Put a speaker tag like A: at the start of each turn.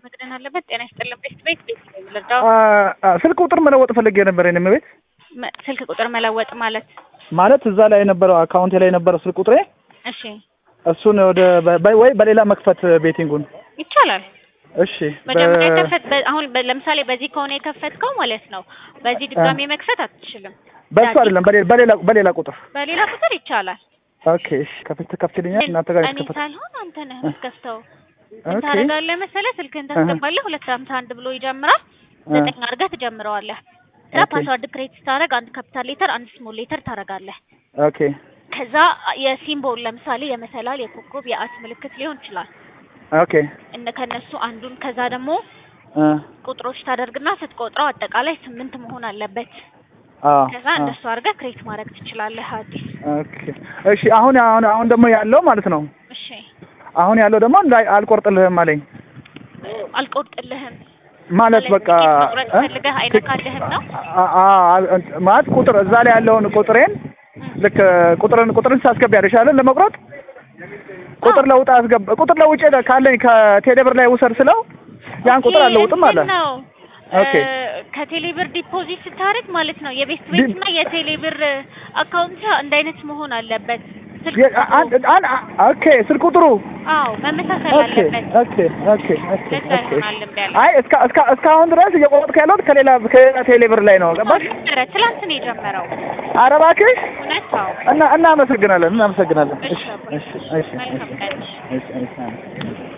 A: መቅደን አለበት። ጤና ይስጥልን። ቤት ቤት ቤት ልርዳው።
B: ስልክ ቁጥር መለወጥ ፈልጌ ነበር። የኔም ቤት
A: መ- ስልክ ቁጥር መለወጥ ማለት
B: ማለት እዛ ላይ የነበረው አካውንቴ ላይ የነበረው ስልክ ቁጥሬ
A: እሺ፣
B: እሱን ወደ በ- ወይ በሌላ መክፈት ቤቲንጉን።
A: ይቻላል።
B: እሺ
A: መጀመሪያ
B: በ-
A: ከፈት በ- አሁን በ- ለምሳሌ በዚህ ከሆነ የከፈትከው ማለት ነው። በዚህ ድጋሜ መክፈት አትችልም።
B: በሱ
A: ዳጊ-
B: አይደለም በሌላ በሌላ በሌላ ቁጥር።
A: በሌላ ቁጥር ይቻላል።
B: ኦኬ እሺ ከፍት ትከፍትልኛል እናንተ ጋር
A: እኔ
B: ይከፈት
A: ሳልሆን አንተ ነህ
B: እ።
A: የምትከፍተው። ምን
B: ኦኬ
A: ታደርጋለህ መሰለህ? ስልክህን ታስገባለህ። ሁለት ሀምሳ አንድ ብሎ ይጀምራል።
B: እ።
A: ዘጠኝ አድርገህ ትጀምረዋለህ። ከዛ
B: ኦኬ
A: ፓስዋርድ ክሬት ስታደርግ አንድ ካፒታል ሌተር አንድ ስሞል ሌተር ታደርጋለህ።
B: ኦኬ
A: ከዛ የሲምቦል ለምሳሌ የመሰላል፣ የኮከብ፣ የአት ምልክት ሊሆን ይችላል።
B: ኦኬ
A: እነ ከነሱ አንዱን ከዛ ደግሞ
B: እ
A: ቁጥሮች ታደርግና ስትቆጥረው አጠቃላይ ስምንት መሆን አለበት።
B: አ
A: ከዛ
B: አ
A: እንደሱ አድርገህ ክሬት ማድረግ ትችላለህ። አዲስ
B: ኦኬ እሺ አሁን አሁን አሁን ደግሞ ያለው ማለት ነው
A: እሺ፣
B: አሁን ያለው ደግሞ እንዳይ አልቆርጥልህም አለኝ
A: አልቆርጥልህም
B: ማለት በቃ
A: ትኬት መቁረጥ
B: እ?
A: ፈልገህ አይነካልህም ነው?
B: አ- አ- አ- ማለት ቁጥር እዛ ላይ ያለውን ቁጥሬን ልክ ቁጥርን ቁጥርን ሳስገባ ያደሻለን ለመቁረጥ ቁጥር ለውጥ አስገባ ቁጥር ለውጭ ካለኝ ከቴሌብር ላይ ውሰድ ስለው ያን ቁጥር አለውጥም አለ።
A: እንትን ነው
B: ኦኬ
A: እ፣ ከቴሌብር ዲፖዚት ስታደርግ ማለት ነው የቤት
B: ዲ-
A: ቤት እና የቴሌብር አካውንት አንድ አይነት መሆን አለበት። ስልክ
B: የ-
A: ቁጥሩ-
B: አን- አን- ኦኬ ስልክ ቁጥሩ
A: አዎ መመሳሰል
B: ኦኬ
A: አለበት።
B: ኦኬ ኦኬ ኦኬ
A: ለዛ
B: ኦኬ
A: ይሆናል እምቢ ያለው።
B: አይ እስካ እስካ እስካሁን ድረስ እየቆረጥክ ያለሁት ከሌላ ከሌላ ቴሌብር ላይ ነው ገባሽ?
A: ነበረ ትላንት ነው የጀመረው።
B: ኧረ እባክሽ
A: እውነት አዎ።
B: እና እናመሰግናለን እናመሰግናለን።
A: እሺ
B: እሺ
A: አባዬ፣
B: እሺ እሺ
A: መልካም ቀን።
B: እሺ እሺ እሺ